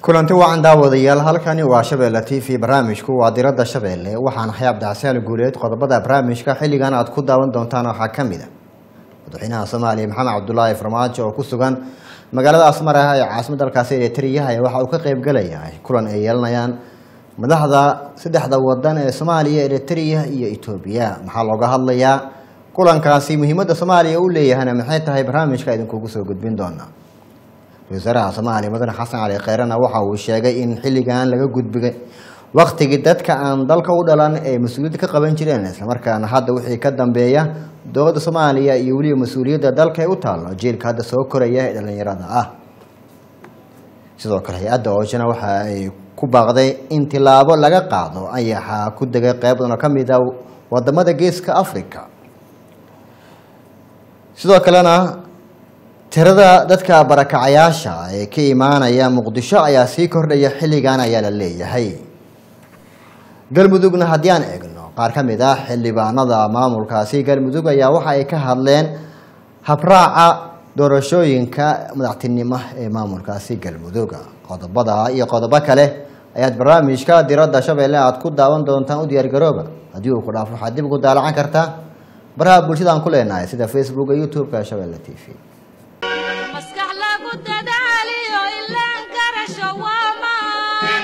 kulanti wacan daawadayaal halkani waa shabeelle t v barnaamijku waa diradda shabeelle waxaan ahay cabdixasaan guuleed qodobada barnaamijka xilligan aad ku daawan doontaan waxaa ka mid a madaxweynaha soomaaliya maxamed cabdulaahi farmaajo oo ku sugan magaalada asmara ee caasimada dalkaasi eritrea ayaa waxa uu ka qeybgalaya kulan ay yeelanayaan madaxda saddexda wadan ee soomaaliya eritrea iyo etoobiya maxaa looga hadlayaa kulankaasi muhiimadda soomaaliya u leeyahayna maxay tahay barnaamijka idinkugu soo gudbin doona wasaaraha soomaaliya mudane xasan cali kheyrena waxa uu sheegay in xilligan laga gudbigay waktigii dadka aan dalka u dhalan ee mas-uuliyadda ka qaban jireen islamarkaana hadda wixii ka dambeeya dowladda soomaaliya iyo weliba mas-uuliyadda dalka ee u taallo jiilka hadda soo koraya ee dhalinyarada ah sidoo kale hay-adda oojana waxa ay ku baaqday in tilaabo laga qaado ayaxa ku degay qeyb badan oo ka mid a wadamada geeska africa sidoo kalena tirada dadka barakacayaasha ee ka imaanaya muqdisho ayaa sii kordhaya xilligan ayaa la leeyahay galmudugna haddii aan eegno qaar ka mid ah xildhibaanada maamulkaasi galmudug ayaa waxa ay ka hadleen habraaca doorashooyinka madaxtinimo ee maamulkaasi galmudug qodobada iyo qodobo kale ayaad barnaamijka diradda shabeelle aad ku daawan doontaan u diyaargarooba haddii uu ku dhaafo waxaad dib ugu daalacan kartaa baraha bulshada aan ku leenahay sida facebook iyo youtube-ka shabeelle t v maskax lagu dadaaliyo ilaan garasho waamaan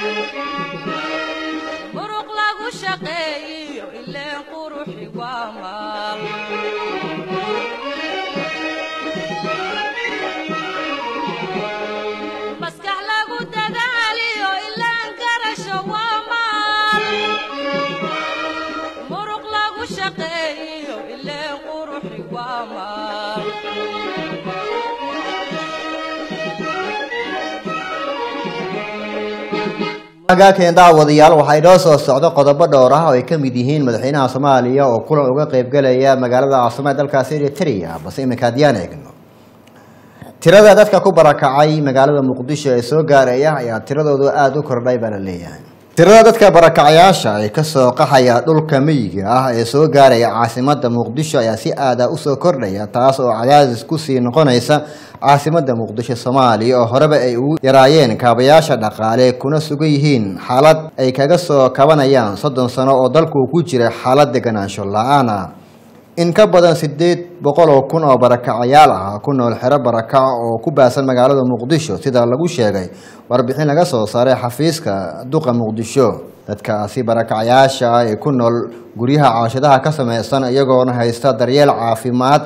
muruq lagu shaqeeyiyo ileen quruxi waamaan maskax lagu dadaaliyo ilaan garasho waamaan muruq lagu shaqeeyiyo ileen quruxi waamaan agaaken daawadayaal waxaa inoo soo socdo qodobo dhowr ah oo ay ka mid yihiin madaxweynaha soomaaliya oo kulan uga qeybgalaya magaalada caasimada dalkaasi eritrea balse iminka haddiyaan eegno tirada dadka ku barakacay magaalada muqdisho ee soo gaaraya ayaa tiradoodu aada u kordhay baa la leeyahay tirada dadka barakacayaasha ee kasoo qaxaya dhulka miyiga ah ee soo gaaraya caasimada muqdisho ayaa si aada usoo kordhaya taas oo cadaadis kusii noqonaysa caasimada muqdisho soomaaliya oo horeba ay ugu yaraayeen kaabayaasha dhaqaale kuna sugan yihiin xaalad ay kaga soo kabanayaan soddon sano oo dalku ku jira xaalad deganaansho la-aana in ka badan sideed boqol oo kun oo barakacayaal ah ku nool xero barakaca oo ku baasan magaalada muqdisho sida lagu sheegay warbixin laga soo saaray xafiiska duqa muqdisho dadkaasi barakacayaasha ah ee ku nool guryaha caashadaha ka sameysan iyagoona haysta daryeel caafimaad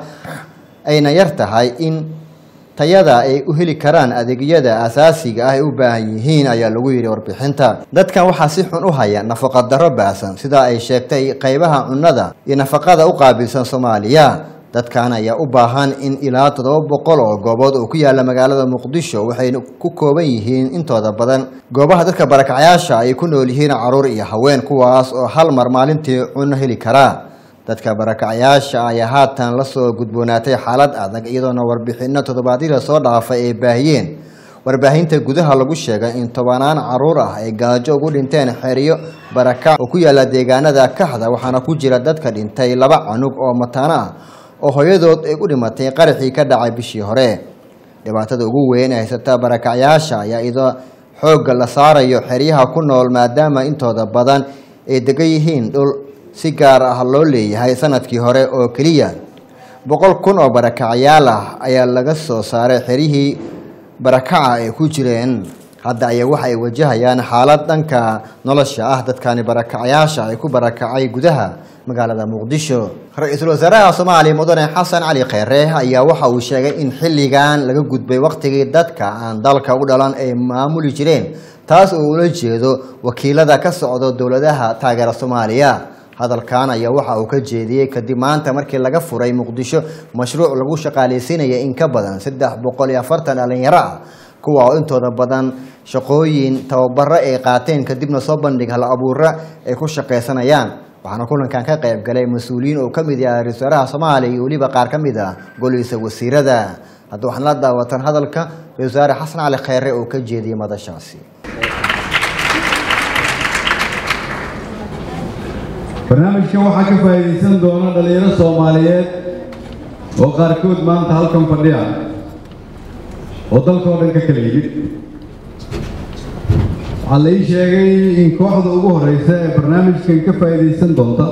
ayna yar tahay in tayada ay u heli karaan adeegyada asaasiga ah ay u baahan yihiin ayaa lagu yidhi warbixinta dadkan waxaa si xun u haya nafaqa darro baasan sida ay sheegtay qeybaha cunnada iyo nafaqada u qaabilsan soomaaliya dadkan ayaa u baahan in ilaa toddoba boqol oo goobood oo ku yaala magaalada muqdisho waxayna ku kooban yihiin intooda badan goobaha dadka barakacyaasha ay ku nool yihiin caruur iyo haween kuwaas oo hal mar maalintii cunno heli karaa dadka barakacayaasha ayaa haatan lasoo gudboonaatay xaalad adag iyadoona warbixino toddobaadyada soo dhaafay ay baahiyeen warbaahinta gudaha lagu sheegay in tobanaan caruur ah ay gaajo ugu dhinteen xeryo barakac oo ku yaala deegaanada kaxda waxaana ku jira dadka dhintay laba canug oo mataano ah oo hooyadood ay u dhimatay qaraxii ka dhacay bishii hore dhibaatada ugu weyn ee haysata barakacyaasha ayaa iyadoo xoogga la saarayo xeryaha ku nool maadaama intooda badan ay degan yihiin dhul si gaar ah loo leeyahay sanadkii hore oo keliya boqol kun oo barakacyaal ah ayaa laga soo saaray xeryihii barakaca ay ku jireen hadda ayaa waxa ay wajahayaan xaalad dhanka nolosha ah dadkani barakacyaasha ay ku barakacay gudaha magaalada muqdisho ra-iisul wasaaraha soomaaliya mudane xasan cali kheyre ayaa waxa uu sheegay in xilligan laga gudbay waktigii dadka aan dalka u dhalan ay maamuli jireen taas oo ula jeedo wakiilada ka socdo dowladaha taageera soomaaliya hadalkan ayaa waxa uu ka jeediyey kadib maanta markii laga furay muqdisho mashruuc lagu shaqaaleysiinaya in ka badan saddex boqol iyo afartan dhalinyaro ah kuwa oo intooda badan shaqooyin tababaro ay qaateen kadibna soo bandhig hal abuura ay ku shaqaysanayaan waxaana kulankan ka qayb galay mas-uuliyiin oo ka mid yahay ra-isul wasaaraha soomaaliya iyo weliba qaar ka mid ah golihiisa wasiirada hadda waxaan la daawatan hadalka ra-isul wasaare xasan cali kheyre oo ka jeediyey madashaasi barnaamijkan waxaa ka faa'iidaysan doona dhallinyaro soomaaliyeed oo qaarkood maanta halkan fadhiya oo dalkoo dhan ka kala yimid waxaa la ii sheegay in kooxda ugu horeysa ee barnaamijkan ka faa'iidaysan doonta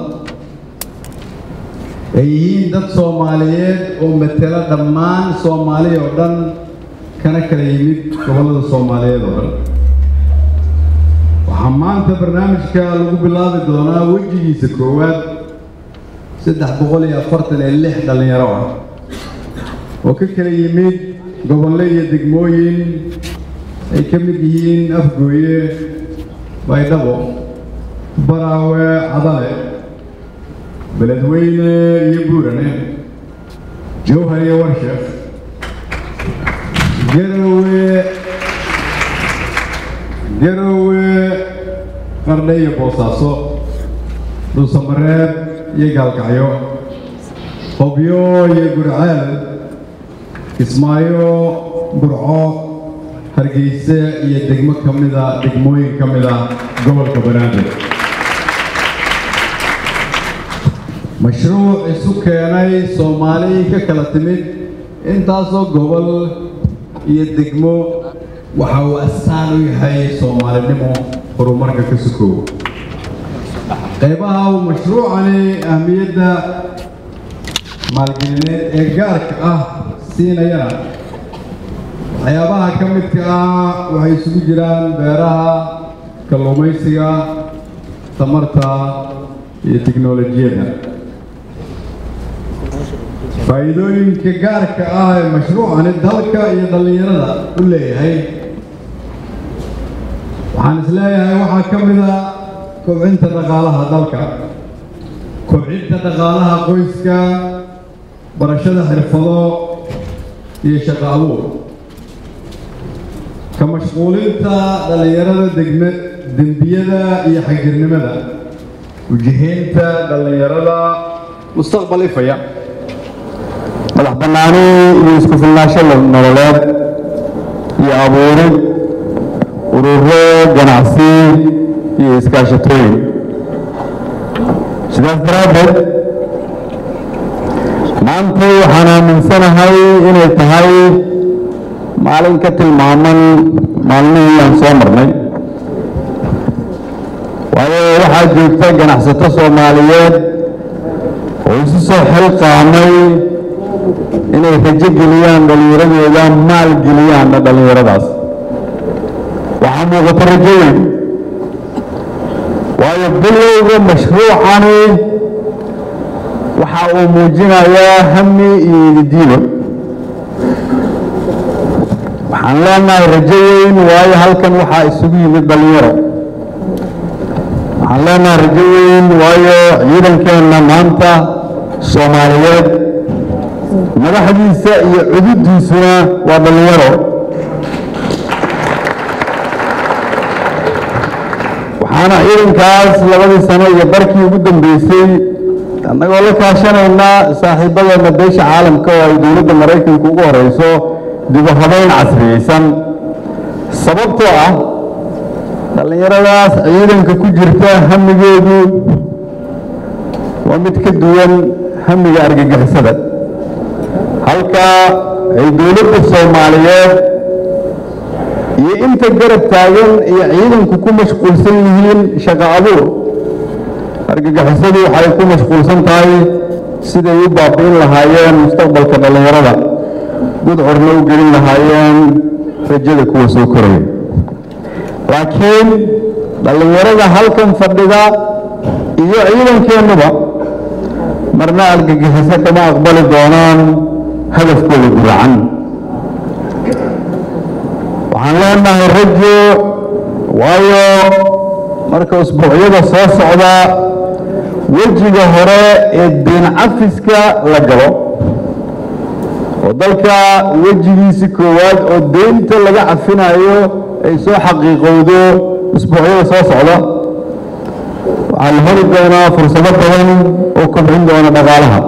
ay yihiin dad soomaaliyeed oo matela dhammaan soomaaliya oo dhan kana kala yimid gobollada soomaaliyeed oo dhan waxaa maanta barnaamijka lagu bilaabi doonaa wejigiisa koowaad saddex boqol iyo afartan iyo lix dhallinyaro ah oo ka kala yimid gobollo iyo degmooyin ay ka mid yihiin afgooye baydhabo baraawe cadale beledweyne iyo buurane jowhar iyo warshaf garowe garowe qardhe iyo boosaaso dhuusamareeb iyo gaalkacyo hobyo iyo gurceel kismaayo burco hargeyse iyo degmo ka mida degmooyin ka mida gobolka banaadir mashruuc isu keenay soomaali ka kala timid intaasoo gobol iyo degmo waxa uu astaan u yahay soomaalinimo horumarka ka sukoow qaybaha uu mashruucani ahmiyadda maalgelineed ee gaarka ah siinayana waxyaabaha ka midka ah waxay isugu jiraan beeraha kalluumaysiga tamarta iyo tiknolojiyadda faa'iidooyinka gaarka ah ee mashruucani dalka iyo dhallinyarada u leeyahay waxaan is leeyahay waxaa ka mid a kobcinta dhaqaalaha dalka kobcinta dhaqaalaha qoyska barashada xirfado iyo shaqo abuur ka mashquulinta dhallinyarada degme dembiyada iyo xagjirnimada ujihaynta dhallinyarada mustaqbal ifaya madax bannaani iyo isku filnaansho nololeed iyo abuurid ururo ganacsi iyo iskaashatooyin sidaas daraaddeed maanta waxaan aaminsanahay inay tahay maalin ka tilmaaman maalmihii aan soo marnay waayo waxaa joogta ganacsato soomaaliyeed oo isu soo xilqaamay inay rajo geliyaan dhallinyaradooda maal geliyaanna dhallinyaradaas waxaa muuqata rajo weyn waayo bilowga mashruucani waxa uu muujinayaa hami iyo ididiido waxaan leenahay rajo weyn waayo halkan waxaa isugu yimid dhallinyaro waxaan leenahay rajo weyn waayo ciidankeenna maanta soomaaliyeed madaxdiisa iyo cududiisuna waa dhallinyaro waxaana ciidankaas labadii sano iyo barkii ugu dambeysay annagoo la kaashanaynaa saaxiibadeena beesha caalamka oo ay dowladda maraykanka ugu horeyso dibu habeyn casriyeysan sababtoo ah dhallinyaradaas ciidanka ku jirta hamigeedu waa mid ka duwan hamiga argagixisada halka ay dowladda soomaaliyeed iyo inta garab taagan iyo ciidanku ku mashquulsan yihiin shaqo abuur argagixisadu waxay ku mashquulsan tahay siday u baabi'in lahaayeen mustaqbalka dhallinyarada gudcurna u gelin lahaayeen rajada kuwa soo koraya laakiin dhallinyarada halkan fadhida iyo ciidankeennuba marna argagixiso kama aqbali doonaan hadafkooda guracan waxaan leenahay rajo waayo marka usbuucyada soo socda wejiga hore ee deen cafiska la galo oo dalka wejigiisi koowaad oo deynta laga cafinayo ay soo xaqiiqowdo usbuucyada soo socda waxaa la heli doonaa fursado badan oo kobcin doona dhaqaalaha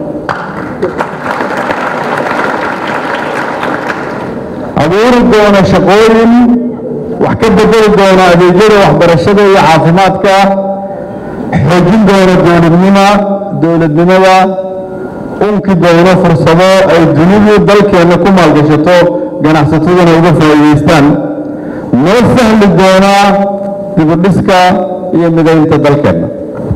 abuuri doona shaqooyin wax ka bedeli doona adeegyada waxbarashada iyo caafimaadka xoojin doona dowladnima dowladnimada unki doono fursado ay dunidu dalkeenna ku maalgashato ganacsataduna uga faa'iidaystaan noo sahli doonaa dibudhiska iyo midaynta dalkeenna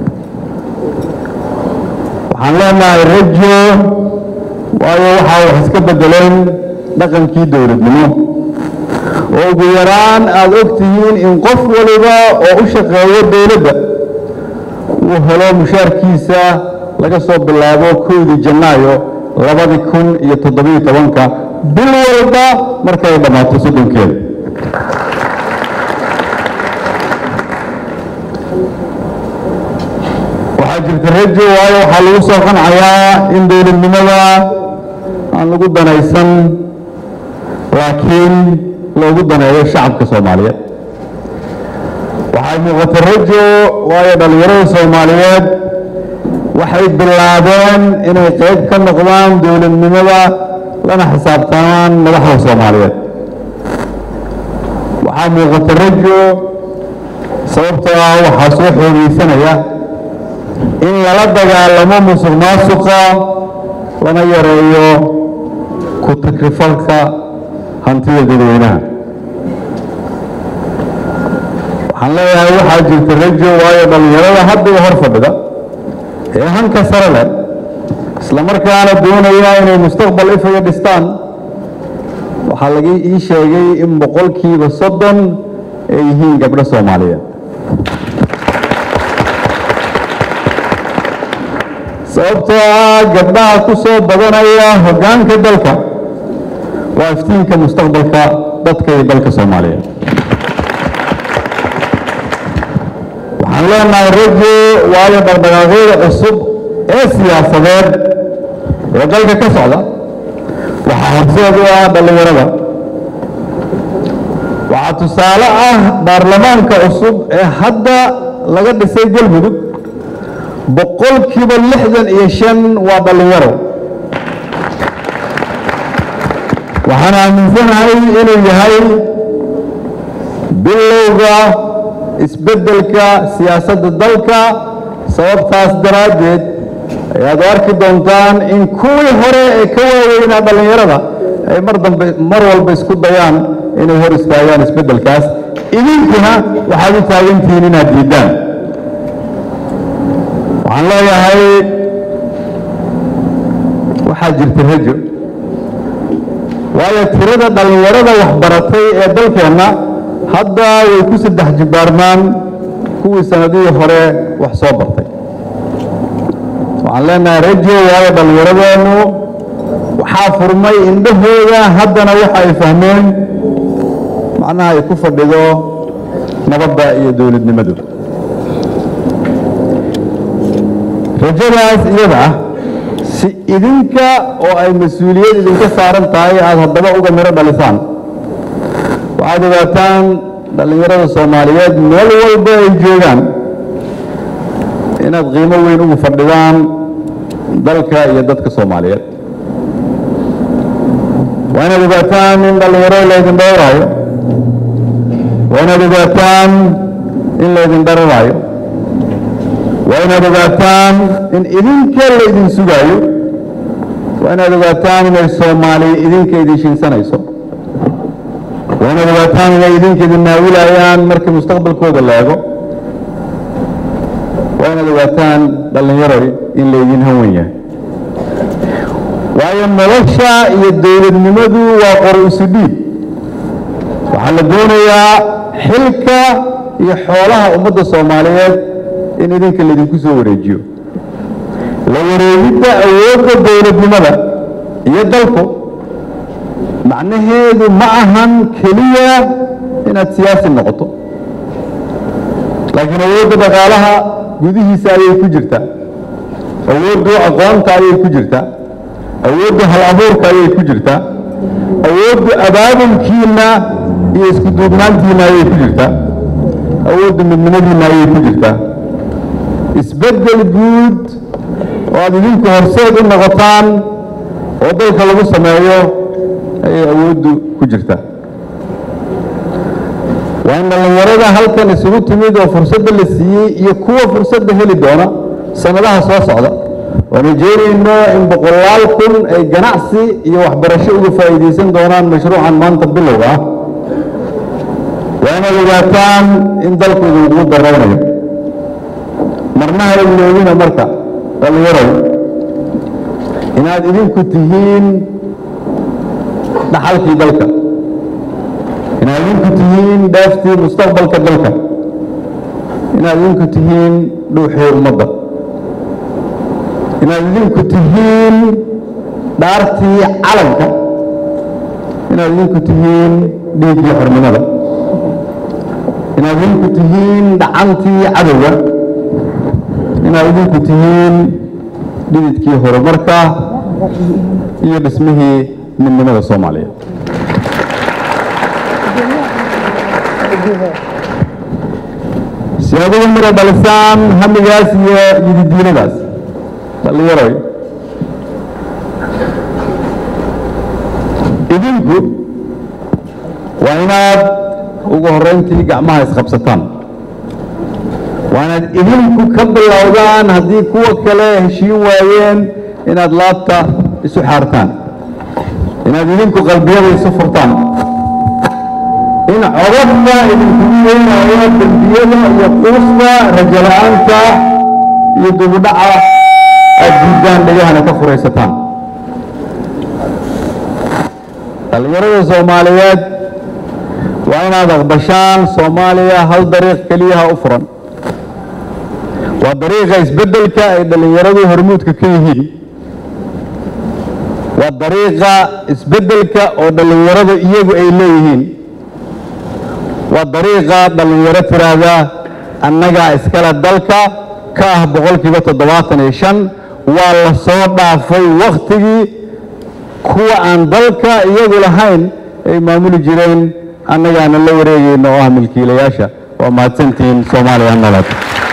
waxaan leenahay rajo waayo waxaa wax iska beddeleen dhaqankii dowladnimo oo ugu yaraan aada og tihiin in qof waliba oo u shaqeeyo dowladda uu helo mushaarkiisa laga soo bilaabo kowdii janaayo labadi kun iyo toddobiyo tobanka bil walba markay dhammaato soddonkeeda waxaa jirta rajo waayo waxaa lagu soo qancayaa in dowladnimada aan lagu danaysan laakiin loogu daneeyo shacabka soomaaliyeed waxay muuqata rajo waayo dhallinyarada soomaaliyeed waxay bilaabeen inay qayb ka noqdaan dowladnimada lana xisaabtamaan madaxda soomaaliyeed waxaa muuqata rajo sababtoo ah waxaa soo xoogeysanaya in lala dagaalamo musuq maasuqa lana yareeyo ku takrifalka hantida dadweynaha waxaan leeyahay waxaa jirta rajo waayo dhallinyarada hadda hor fadhida ee hanka sare leh isla markaana doonaya inay mustaqbal ifaga dhistaan waxaa laga ii sheegay in boqolkiiba soddon ay yihiin gabdho soomaaliyeed sababtoo ah gabdhaha ku soo badanaya hoggaanka dalka waa iftiinka mustaqbalka dadka iyo dalka soomaaliyeed waxaan leenahay rajo waayo dhaqdhaqaaqyada cusub ee siyaasadeed ee dalka ka socda waxaa horseed u ah dhallinyarada waxaa tusaale ah baarlamaanka cusub ee hadda laga dhisay galmudug boqolkiiba lixdan iyo shan waa dhallinyaro waxaan aaminsanahay inuu yahay bilowga isbeddelka siyaasadda dalka sababtaas daraaddeed ayaad u arki doontaan in kuwii hore ee ka waaweynaa dhallinyarada ay mar dambe mar walba isku dayaan inay hor istaagaan isbeddelkaas idinkuna waxaad u taagantihiin inaad diiddaan waxaan leeyahay waxaa jirta rajo waayo tirada dhallinyarada waxbaratay ee dalkeenna hadda way ku saddex jibbaarmaan kuwii sanadihii hore wax soo bartay waxaan leenahay rajo waayo dhallinyaradeennu waxaa furmay indhahooda haddana waxa ay fahmeen macnaha ay ku fadhido nabadda iyo dowladnimadu rajadaas iyada ah si idinka oo ay mas-uuliyad idinka saaran tahay aada haddaba uga miro dhalisaan waxaad ogaataan dhallinyarada soomaaliyeed meel walba ay joogaan inaad qiimo weyn ugu fadhidaan dalka iyo dadka soomaaliyeed waa inaad ogaataan in dhallinyaro laydin dhowraayo waa inaad ogaataan in laydin dhararaayo waa inaad ogaataan in idinka laydin sugaayo waa inaad ogaataan inay soomaaliya idinka idin shinsanayso waa inaad ogaataan inay idinka idin naawilayaan markii mustaqbalkooda la eego waa inaad ogaataan dhallinyaroy in laydin hanwan yahay waayo nolosha iyo dowladnimadu waa qor isu dhiib waxaa la doonayaa xilka iyo xoolaha ummadda soomaaliyeed in idinka laydinku soo wareejiyo la wareegidda awoodda dowladnimada iyo dalku macnaheedu ma ahan keliya inaad siyaasi noqoto laakiin awoodda dhaqaalaha gudihiisa ayay ku jirtaa awooddu aqoonta ayay ku jirtaa awoodda hal abuurka ayay ku jirtaa awoodda abaabulkiinna iyo isku duubnaantiinna ayay ku jirtaa awoodda midnimadiinna ayay ku jirtaa isbeddel guud oo aad idinku horseed u noqotaan oo dalka lagu sameeyo ayay awooddu ku jirtaa waa in dhallinyarada halkan isugu timid oo fursadda la siiyey iyo kuwa fursadda heli doona sannadaha soo socda waan rajeynayno in boqolaal kun ay ganacsi iyo waxbarasho uga faa'iidaysan doonaan mashruucan maanta bilowga ah waa inaad ogaataan in dalku idinkugu daraynayo marna ha iloobina marka dhallinyarow inaad idinku tihiin dhaxalkii dalka inaad idinku tihiin dheeftii mustaqbalka dalka inaad idinku tihiin dhuuxii ummadda inaad idinku tihiin dhaartii calanka inaad idinku tihiin dhiiggii xornimada inaad idinku tihiin dhacantii cadowga inaad idinku tihiin dhididkii horumarka iyo dhismihii midnimada soomaaliyeed si aad uga miro dhalisaan hamigaas iyo yididiinadaas dhallinyaroy idinku waa inaad ugu horrayntii gacmaha isqabsataan waa inaad idinku ka bilowdaan haddii kuwa kale heshiin waayeen inaad laabta isu xaartaan inaad idinku qalbiyada isu furtaan in codadka idinkugu yeynaayo dembiyada iyo quusta rajala'aanta iyo dubudhaca aad diiddaan dhegahana ka furaysataan dhallinyarada soomaaliyeed waa inaad aqbashaan soomaaliya hal dariiq keliyaha u furan waa dariiqa isbeddelka ay dhallinyaradu hormuudka ka yihiin waa dariiqa isbeddelka oo dhallinyaradu iyagu ay leeyihiin waa dariiqa dhallinyaro tiraahda annagaa iskale dalka ka ah boqolkiiba toddobaatan iyo shan waa la soo dhaafay wakhtigii kuwa aan dalka iyagu lahayn ay maamuli jireen annagaana la wareegayno oo ah milkiilayaasha waa mahadsantihiin soomaaliya nabad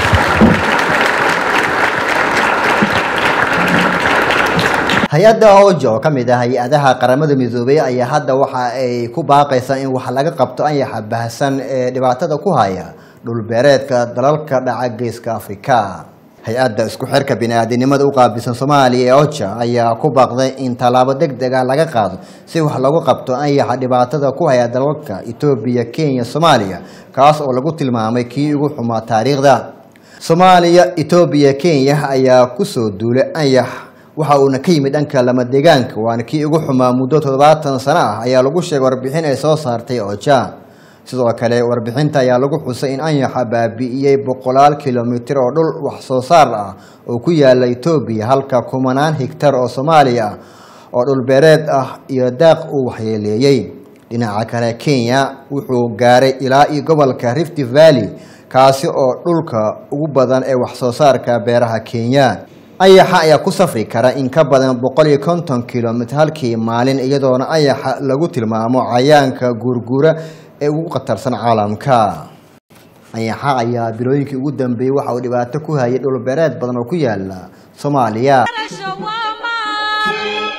hay-adda oja oo ka mid ah hay-adaha qaramada midoobay ayaa hadda waxa ay ku baaqaysaa in wax laga qabto anyaxa baahsan ee dhibaatada ku haya dhulbeereedka dalalka dhaca geeska afrika hay-adda isku xirka bini-aadinimada u qaabilsan soomaaliya ee oja ayaa ku baaqday in tallaabo deg deg ah laga qaado si wax lagu qabto anyaxa dhibaatada ku haya dalalka etoobiya kenya soomaaliya kaas oo lagu tilmaamay kii ugu xumaa taariikhda soomaaliya etoobiya kenya ayaa kusoo duulay anyax waxa uuna ka yimid dhanka lama deegaanka waana kii ugu xumaa muddo toddobaatan sano ah ayaa lagu sheegay warbixin ay soo saartay oja sidoo kale warbixinta ayaa lagu xusay in anyaxa baabi'iyey boqolaal kilomitir oo dhul wax soo saar ah oo ku yaala etoobiya halka kumanaan higtar oo soomaaliya ah oo dhulbeereed ah iyo daaq uu waxyeeleeyey dhinaca kale kenya wuxuu gaaray ilaa iyo gobolka rift valley kaasi oo dhulka ugu badan ee wax soo saarka beeraha kenya ayaxa ayaa ku safri kara in ka badan boqol iyo konton kilomitr halkii maalin iyadoona ayaxa lagu tilmaamo cayaanka guurguura ee ugu khatarsan caalamka ayaxa ayaa bilooyinkii ugu dambeeyey waxa uu dhibaato ku hayay dhulbeereed badan oo ku yaala soomaaliya garasho waa maal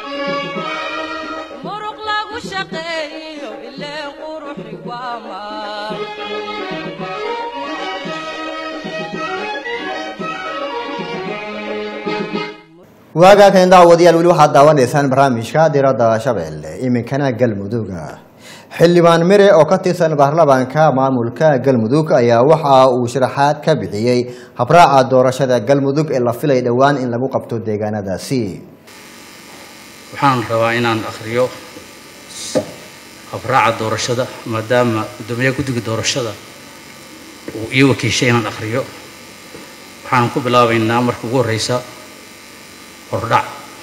muruq lagu shaqeeyo ilee quruxi waa maal waagaa kan daawadayaal weli waxaad daawanaysaan barnaamijka diradda shabeelle iminkana galmuduga xildhibaan mire oo ka tirsan baarlamaanka maamulka galmudug ayaa waxa uu sharaxaad ka bixiyey habraaca doorashada galmudug ee la filay dhowaan in lagu qabto deegaanadaasi waxaan rabaa inaan akhriyo habraaca doorashada maadaama guddoomiyaha guddiga doorashada uu ii wakiishay inaan akhriyo waxaan ku bilaabaynaa marka ugu horreysa hordhac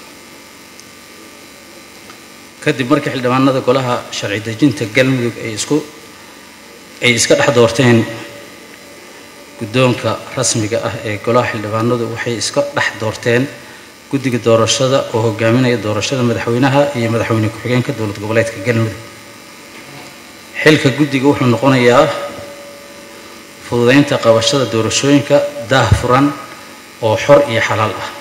kadib markii xildhibaanada golaha sharci dejinta galmudug ay isku ay iska dhex doorteen guddoonka rasmiga ah ee golaha xildhibaanadu waxay iska dhex doorteen guddiga doorashada oo hogaaminaya doorashada madaxweynaha iyo madaxweyne ku-xigeenka dowlad goboleedka galmudug xilka guddiga wuxuu noqonayaa fududeynta qabashada doorashooyinka daah furan oo xor iyo xalaal ah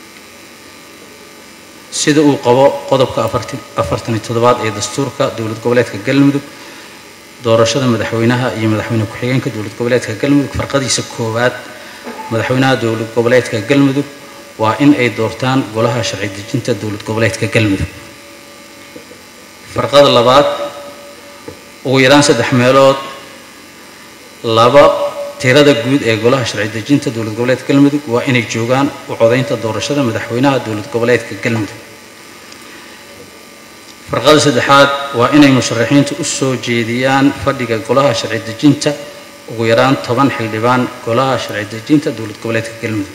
sida uu qabo qodobka afartan iyo toddobaad ee dastuurka dowlad goboleedka galmudug doorashada madaxweynaha iyo madaxweyne ku-xigeenka dowlad goboleedka galmudug farqadiisa koowaad madaxweynaha dowlad goboleedka galmudug waa in ay doortaan golaha sharci dejinta dowlad goboleedka galmudug farqada labaad ugu yaraan saddex meelood laba tirada guud ee golaha sharci dejinta dowlad goboleedka galmudug waa inay joogaan u codaynta doorashada madaxweynaha dowlad goboleedka galmudug farqada saddexaad waa inay musharaxiintu u soo jeediyaan fadhiga golaha sharci dejinta ugu yaraan toban xildhibaan golaha sharci dejinta dowlad goboleedka galmudug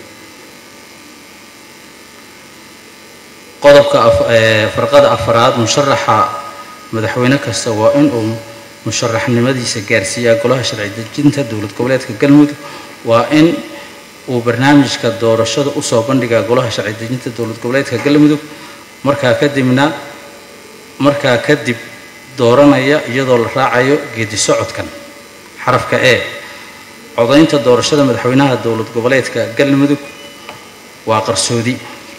qodobka farqada afaraad musharaxa madaxweyne kasta waa inuu musharaxnimadiisa gaarsiiyaa golaha sharci dejinta dowlad goboleedka galmudug waa in uu barnaamijka doorashada usoo bandhigaa golaha sharci dejinta dowlad goboleedka galmudug markaa kadibna markaa kadib dooranaya iyadoo la raacayo geedi socodkan xarafka e codaynta doorashada madaxweynaha dowlad goboleedka galmudug waa qarsoodi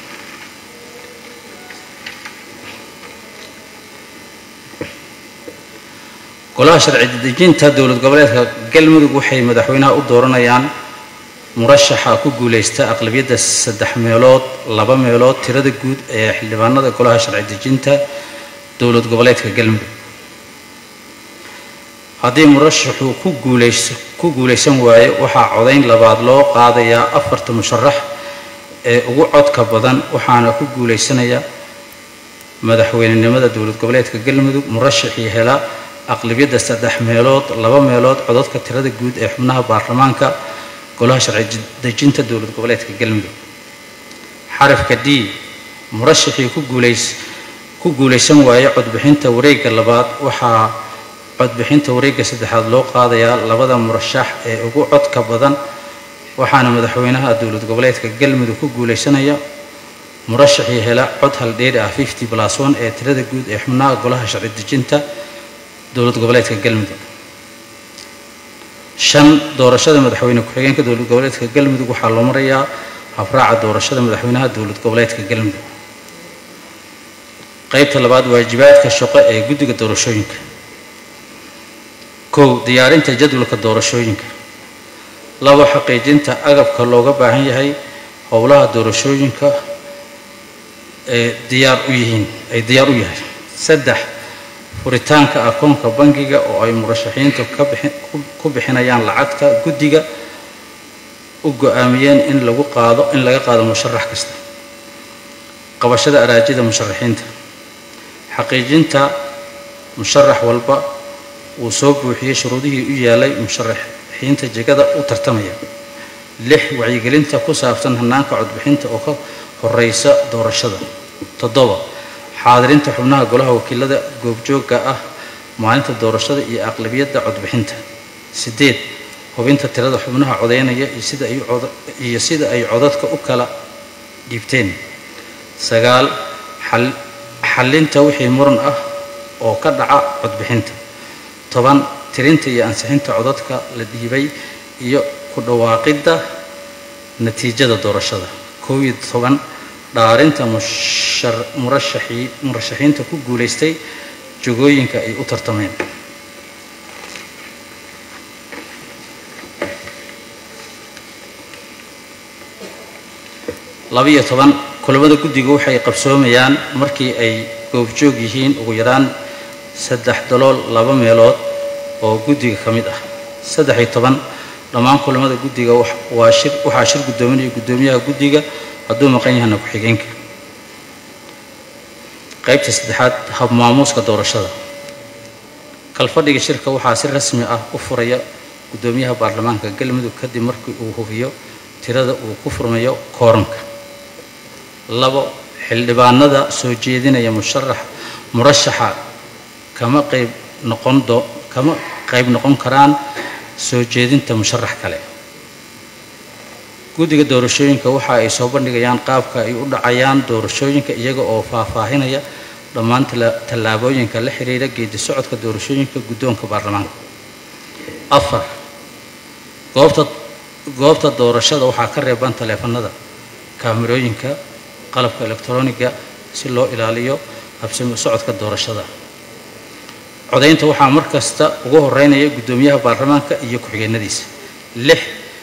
golaha sharci dejinta dowlad goboleedka galmudug waxay madaxweynaha u dooranayaan murashaxa ku guuleysta aqlabiyadda saddex meelood laba meelood tirada guud ee xildhibaanada golaha sharci dejinta dowlad goboleedka galmudug haddii murashaxu ku guuleys ku guuleysan waayo waxaa codayn labaad loo qaadayaa afarta musharax ee ugu codka badan waxaana ku guuleysanaya madaxweynenimada dowlad goboleedka galmudug murashaxii hela aqlabiyadda saddex meelood laba meelood codadka tirada guud ee xubnaha baarlamaanka golaha sharci dejinta dowlad goboleedka galmudug xarafka d murashaxii ku guuleys ku guuleysan waaye codbixinta wareegga labaad waxaa codbixinta wareegga saddexaad loo qaadayaa labada murashax ee ugu codka badan waxaana madaxweynaha dowlad goboleedka galmudug ku guuleysanaya murashaxii hela cod haldheeri ah fifty plus one ee tirada guud ee xubnaha golaha sharci dejinta dowlad goboleedka galmudug shan doorashada madaxweyne ku-xigeenka dowlad goboleedka galmudug waxaa loo marayaa habraaca doorashada madaxweynaha dowlad goboleedka galmudug qaybta labaad waajibaadka shaqo ee guddiga doorashooyinka kow diyaarinta jadwalka doorashooyinka labo xaqiijinta agabka looga baahan yahay howlaha doorashooyinka ee diyaar u yihiin ay diyaar u yahay saddex furitaanka akoonka bangiga oo ay murashaxiintu ku bixinayaan lacagta guddiga u go-aamiyeen in lagu qaado in laga qaado musharax kasta qabashada araajida musharaxiinta xaqiijinta musharax walba uu soo buuxiyey shuruudihii u yaalay musharaxiinta jegada u tartamaya lix wacyigelinta ku saabsan hanaanka codbixinta oo ka horeysa doorashada toddoba xaadirinta xubnaha golaha wakiilada goobjoogga ah maalinta doorashada iyo aqlabiyadda codbixinta sideed hubinta tirada xubnaha codeynaya iyo sida ay codadka u kala dhiibteen sagaal xallinta wixii muran ah oo ka dhaca codbixinta toban tirinta iyo ansixinta codadka la dhiibay iyo ku dhawaaqidda natiijada doorashada kow iyo toban dhaarinta murashaxiinta ku guulaystay jogooyinka ay u tartameen labiyo toban kulamada guddiga waxay qabsoomayaan markii ay goobjoog yihiin ugu yaraan saddex dalool laba meelood oo guddiga ka mid ah saddex iyo toban dhammaan kulamada guddiga waa shir waxaa shir guddoominaya guddoomiyaha guddiga hadduu maqan yahana ku-xigeenka qaybta saddexaad habmaamuuska doorashada kalfadhiga shirka waxaa si rasmi ah u furaya guddoomiyaha baarlamaanka galmudug kadib markii uu hubiyo tirada uu ku furmayo kooranka labo xildhibaanada soo jeedinaya musharax murashaxa kama qayb noqon do kama qayb noqon karaan soo jeedinta musharax kale guddiga doorashooyinka waxa ay soo bandhigayaan qaabka ay u dhacayaan doorashooyinka iyaga oo faahfaahinaya dhammaan tallaabooyinka la xiriira geedi socodka doorashooyinka guddoonka baarlamaanka afar goobta goobta doorashada waxaa ka reeban taleefanada kaamirooyinka qalabka elektroniga si loo ilaaliyo habsami socodka doorashada codaynta waxaa mar kasta ugu horeynaya guddoomiyaha baarlamaanka iyo ku-xigeenadiisa lix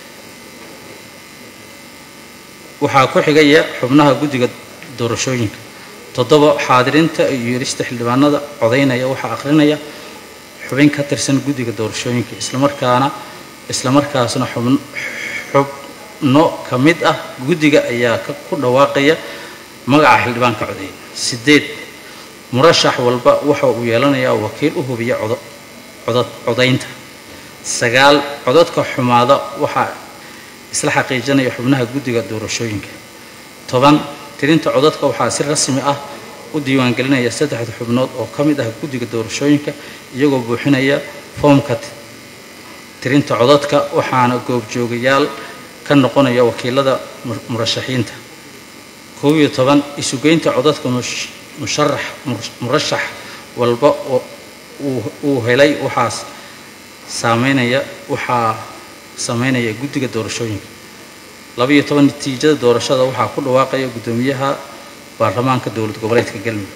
waxaa ku xigaya xubnaha guddiga doorashooyinka toddoba xaadirinta iyo yeelista xildhibaanada codaynaya waxaa akhrinaya xubin ka tirsan guddiga doorashooyinka islamarkaana islamarkaasna xubn xubno ka mid ah guddiga ayaa ka- ku dhawaaqaya magaca xildhibaanka codeeya sideed murashax walba waxa uu yeelanayaa wakiil u hubiya codo codad codaynta sagaal codadka xumaada waxaa isla xaqiijinaya xubnaha guddiga doorashooyinka toban tirinta codadka waxaa si rasmi ah u diiwaangelinaya saddexda xubnood oo ka mid ah guddiga doorashooyinka iyagoo buuxinaya foomka ti- tirinta codadka waxaana goobjoogayaal ka noqonaya wakiilada mur- murashaxiinta kow iyo toban isugeynta codadka mush- musharax mur- murashax walba oo uu- uu helay waxaas saameynaya waxaa sameynaya guddiga doorashooyinka laba iyo toban natiijada doorashada waxaa ku dhawaaqaya guddoomiyaha baarlamaanka dowlad goboleedka galmudug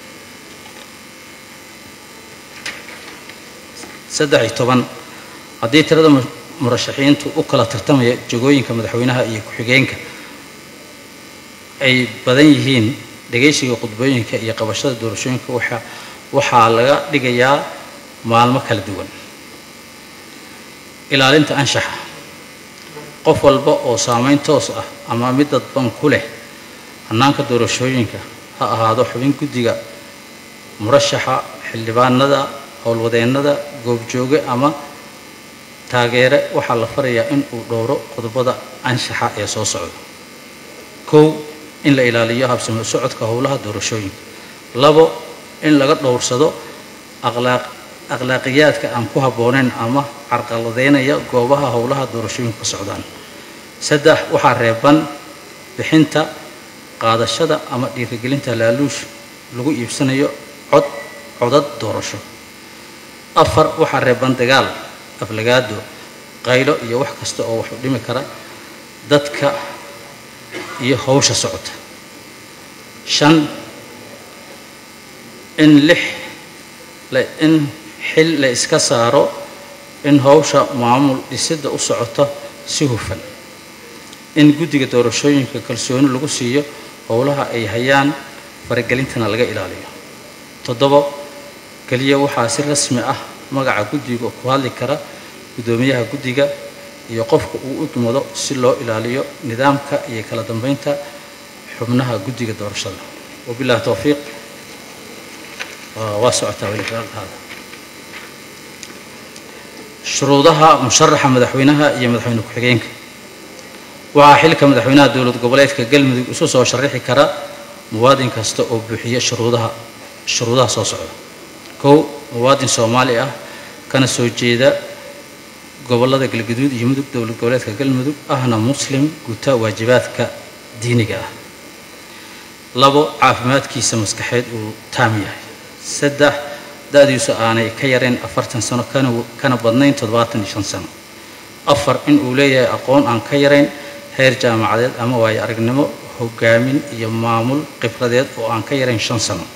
saddex iyo toban haddii tirada mu- murashaxiintu u kala tartamaya jagooyinka madaxweynaha iyo ku-xigeenka ay badan yihiin dhegaysiga khudbooyinka iyo qabashada doorashooyinka waxa waxaa laga dhigayaa maalmo kala duwan ilaalinta anshaxa qof walba oo saameyn toos ah ama mid dadban ku leh hannaanka doorashooyinka ha ahaado xubin guddiga murashaxa xildhibaanada howlwadeennada goobjooge ama taageere waxaa la farayaa in uu dhowro qodobada anshaxa ee soo socda kow in la ilaaliyo habsami u socodka howlaha doorashooyinka labo in laga dhowrsado akhlaaq akhlaaqiyaadka aan ku habboonayn ama carqaladeynaya goobaha howlaha doorashooyinku ka socdaan saddex waxaa reeban bixinta qaadashada ama dhiirigelinta laaluush lagu iibsanayo cod codad doorasho afar waxaa reeban dagaal aflagaado qaylo iyo wax kasta oo wax u dhimi kara dadka iyo howsha socota shan in lix la- in xil la iska saaro in howsha maamul dhisidda u socoto si hufan in guddiga doorashooyinka kalsooni lagu siiyo howlaha ay hayaan faragelintana laga ilaaliyo toddobo keliya waxaa si rasmi ah magaca guddiga ku hadli kara guddoomiyaha guddiga iyo qofka uu u dumado si loo ilaaliyo nidaamka iyo kala dambeynta xubnaha guddiga doorashada wabillahi towfiiq waa waa socotaa weli hadda shuruudaha musharaxa madaxweynaha iyo madaxweyne ku-xigeenka waxaa xilka madaxweynaha dowlad goboleedka galmudug isu soo sharaxi kara muwaadin kasta oo buuxiya shuruudaha shuruudaha soo socda kow muwaadin soomaali ah kana soo jeeda gobollada galgaduud iyo mudug dowlad goboleedka galmudug ahna muslim guta waajibaadka diiniga ah labo caafimaadkiisa maskaxeed uu taam yahay saddex da-diisu aanay ka yarayn afartan sano kana kana badnayn toddobaatan iyo shan sano afar in uu leeyahay aqoon aan ka yarayn heer jaamacadeed ama waayo aragnimo hogaamin iyo maamul khibradeed oo aan ka yarayn shan sano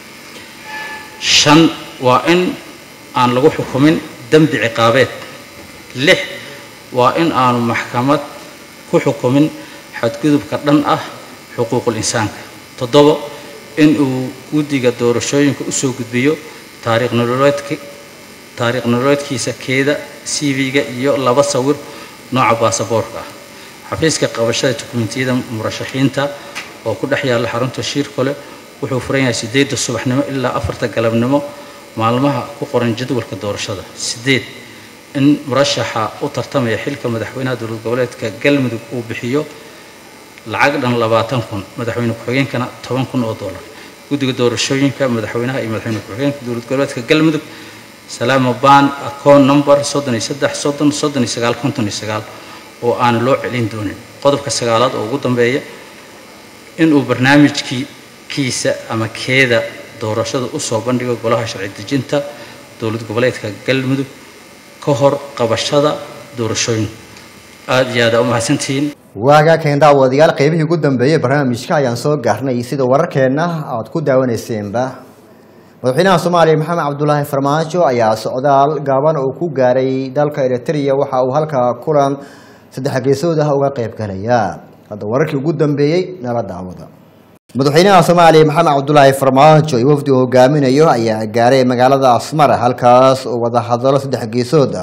shan waa in aan lagu xukumin dembi ciqaabeed lix waa in aanu maxkamad ku xukumin xadgudubka dhan ah xuquuqul insaanka toddobo in uu guddiga doorashooyinka usoo gudbiyo taariikh nololeedki taariikh nololeedkiisa keeda cv-ga iyo laba sawir nooca baasaboorka ah xafiiska qabashada dukumentiyada murashaxiinta oo ku dhex yaalla xarunta shiirkole wuxuu furan yahay sideedda subaxnimo ilaa afarta galabnimo maalmaha ku qoran jadwalka doorashada sideed in murashaxa u tartamaya xilka madaxweynaha dowlad goboleedka galmudug uu bixiyo lacag dhan labaatan kun madaxweyne ku-xigeenkana toban kun oo dollar guddiga doorashooyinka madaxweynaha iyo madaxweyne ku-xigeenka dowlad goboleedka galmudug salaamo ban account number soddon iyo saddex soddon soddon iyo sagaal konton iyo sagaal oo aan loo celin doonin qodobka sagaalaad oo ugu dambeeya inuu barnaamijkii kiisa ama keeda doorashada usoo bandhigo golaha sharci dejinta dowlad goboleedka galmudug ka hor qabashada doorashooyin aada iyo aada u mahadsantihiin waagaakeen daawadayaal qeybihii ugu dambeeyey barnaamijka ayaan soo gaarnay sida wararkeenna aad ku daawaneyseenba madaxweynaha soomaaliya maxamed cabdulaahi farmaajo ayaa socdaal gaaban oo ku gaaray dalka eritrea waxa uu halkaa kulan saddex geesood ah uga qayb galaya hadda wararkii ugu dambeeyey nala daawada madaxweynaha soomaaliya maxamed cabdulaahi farmaajo iyo wafdi uu hogaaminayo ayaa gaaray magaalada asmara halkaas oo wadahadalo saddex geesood ah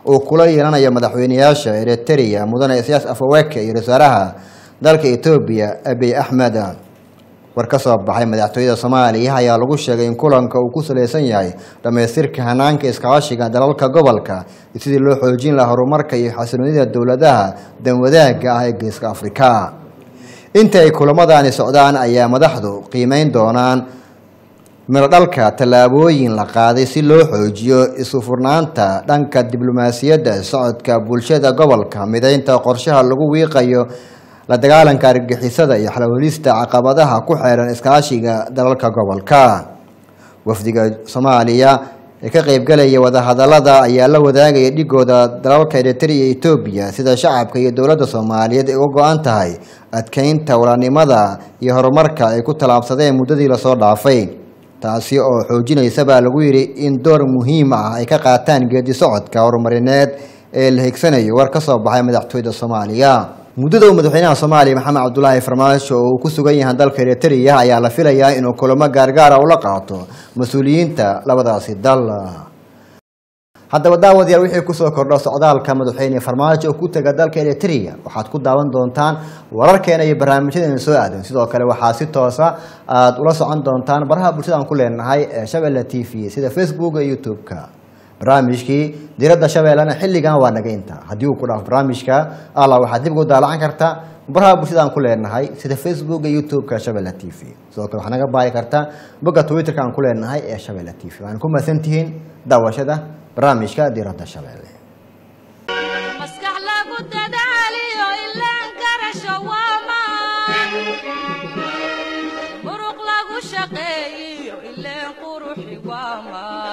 uu kula yeelanayo madaxweyneyaasha eritrea mudane isaas afaweke iyo wasaaraha dalka etoobiya abiy axmed war ka soo baxay madaxtooyada soomaaliya ayaa lagu sheegay in kulanka uu ku salaysan yahay dhammaystirka hanaanka iskaashiga dalalka gobolka iyo sidii loo xoojin lahaa horumarka iyo xasiloonida dowladaha danwadaaga ah ee geeska afrika inta ay kulamadaani socdaan ayaa madaxdu qiimeyn doonaan mirodhalka tallaabooyin la qaaday si loo xoojiyo isufurnaanta dhanka diblomaasiyadda socodka bulshada gobolka mideynta qorshaha lagu wiiqayo la dagaalanka argagixisada iyo xalawelista caqabadaha ku xeeran iskaashiga dalalka gobolka wafdiga soomaaliya ee ka qeybgalaya wadahadalada ayaa la wadaagaya dhigooda dalalka eritrea iyo etoobiya sida shacabka iyo dowladda soomaaliyeed ay uga go-an tahay adkeynta walaanimada iyo horumarka ay ku tallaabsadeen muddadii lasoo dhaafay taasi oo xoojinaysa baa lagu yidhi in door muhiim ah ay ka qaataan geedi socodka horumarineed ee la higsanayo war ka soo baxay madaxtooyada soomaaliya muddada uu madaxweynaha soomaaliya maxamed cabdulaahi farmaajo oo uu ku sugan yahay dalka eritrea ayaa la filayaa inuu kulamo gaargaara ula qaato mas-uuliyiinta labadaasi dal haddaba daawadayaal wixii kusoo kordho socdaalka madaxweyne farmaajo oo ku tega dalka eritrea waxaad ku daawan doontaan wararkeena iyo barnaamijyadeena soo aadan sidoo kale waxaa si toosa aada ula socon doontaan baraha bulshada aan ku leenahay ee shabeelle t v sida facebooka iyo youtube-ka barnaamijkii diradda shabeellena xilligan waa naga inta haddii uu ku dhaafo barnaamijka alla waxaad dib ugu daalacan kartaa baraha bulshada aan ku leenahay sida facebook iyo youtube-ka shabeelle t v sidoo kale waxaa naga baari kartaa bogga twitter-ka aan ku leenahay ee shabeelle t v waxaan ku mahadsantihiin daawashada barnaamijka diradda shabeelle maskax lagu dadaaliyo ilaan garasho waa maan muruq lagu shaqeeyiyo ileen quruxi waa maan